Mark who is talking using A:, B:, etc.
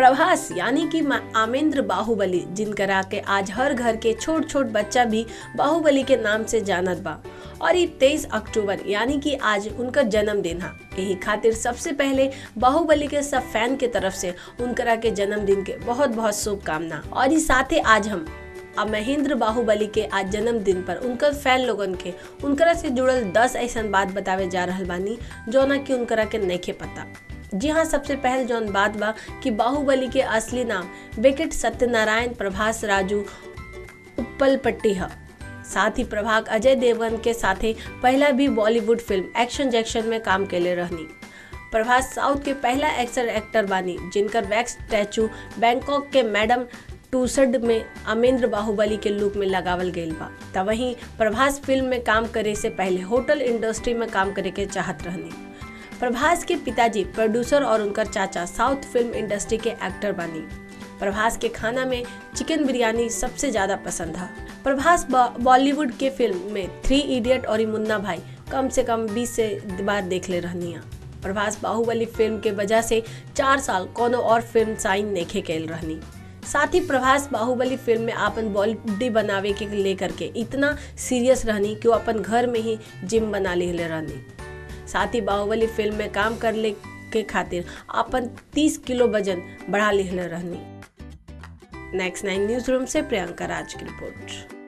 A: प्रभास यानी कि मा- आमेंद्र बाहुबली जिनकरा के आज हर घर के छोट छोट बच्चा भी बाहुबली के नाम से जानत बा और ये तेईस अक्टूबर यानी कि आज उनका जन्मदिन है यही खातिर सबसे पहले बाहुबली के सब फैन के तरफ से उनकरा के जन्मदिन के बहुत बहुत शुभकामना और इस साथे आज हम अब महेंद्र बाहुबली के आज जन्मदिन पर उनकर फैन लोगन के उनकरा से जुड़ल दस ऐसा बात बतावे जा रहल बानी जौना कि उनकरा के नइखे पता जी हाँ सबसे पहले जौन बात बा कि बाहुबली के असली नाम बेकेट सत्यनारायण प्रभास राजू उप्पल पट्टी है साथ ही प्रभाग अजय देवगन के साथे पहला भी बॉलीवुड फिल्म एक्शन जैक्शन में काम केले रहनी प्रभास साउथ के पहला एक्टर एक्टर बानी जिनकर वैक्स स्टैचू बैंकॉक के मैडम टूसड में अमेंद्र बाहुबली के लुक में लगावल गईल बा त वहीं प्रभास फिल्म में काम करे से पहले होटल इंडस्ट्री में काम करे के चाहत रहनी प्रभास के पिताजी प्रोड्यूसर और उनकर चाचा साउथ फिल्म इंडस्ट्री के एक्टर बानी प्रभास के खाना में चिकन बिरयानी सबसे ज़्यादा पसंद है प्रभास बॉ- बॉलीवुड के फिल्म में थ्री इडियट और मुन्ना भाई कम से कम 20 से बार देख ले रहनी है प्रभास बाहुबली फिल्म के वजह से चार साल कोनो और फिल्म साइन नेखे कैल रहनी साथ ही प्रभास बाहुबली फिल्म में आपन बॉडी बनावे के लेकर के इतना सीरियस रहनी कि वो अपन घर में ही जिम बना ले रहनी साथ ही बाहुबली फिल्म में काम करले के खातिर अपन 30 किलो वजन बढ़ा ले रहनी नेक्स्ट नाइन न्यूज रूम से प्रियंका राज की रिपोर्ट